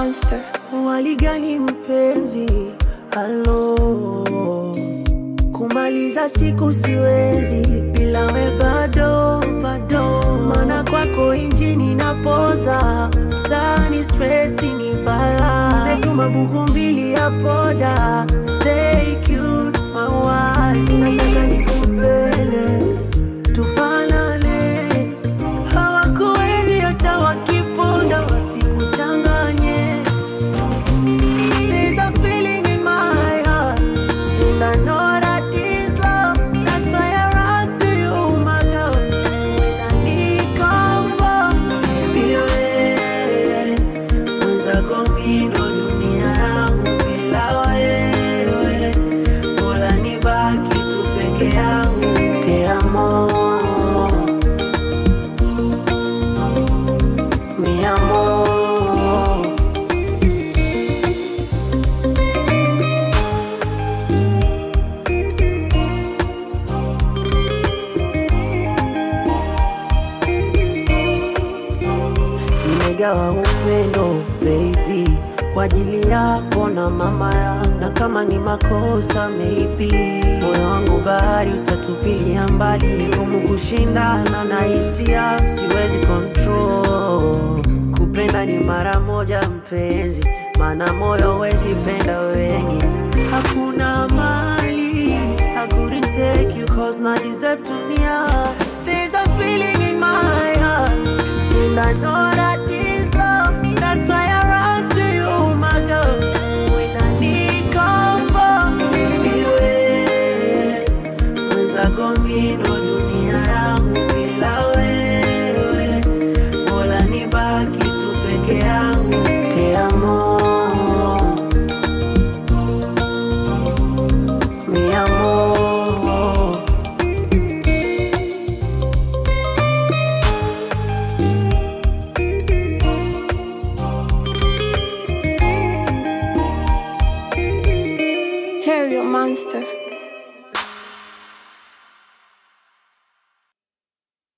monster. Waligani mpenzi, halo, kumaliza siku siwezi bila we bado bado, mana kwako injini napoza, tani stresi ni bala, nimetuma buku mbili ya poda, stay cute my wife, nataka nikupele tufanane, hawakuwezi hata wakiponda wasikuchanganye. There's a feeling in my heart, and I know that this love. That's why I run to you, my girl. When I need comfort, baby, wewe mwenzako mimi ndo dunia yangu, bila wewe bora nibaki tu peke yangu. Te amo, mi amor. nimegawa upendo baby kwa ajili yako na mama ya na kama ni makosa maybe moyo wangu bahari utatupilia mbali ngumu kushindana na hisia siwezi control kupenda ni mara moja mpenzi maana moyo wezi penda wengi hakuna mali I couldn't take you cause not deserve to near There's a feeling in my heart And I know that this love That's why I run to you my girl When I need comfort Baby we Mwenzako mimi ndo dunia yangu Bila wewe Bora nibaki tu peke yangu Te amo Mi amor Terrio monster.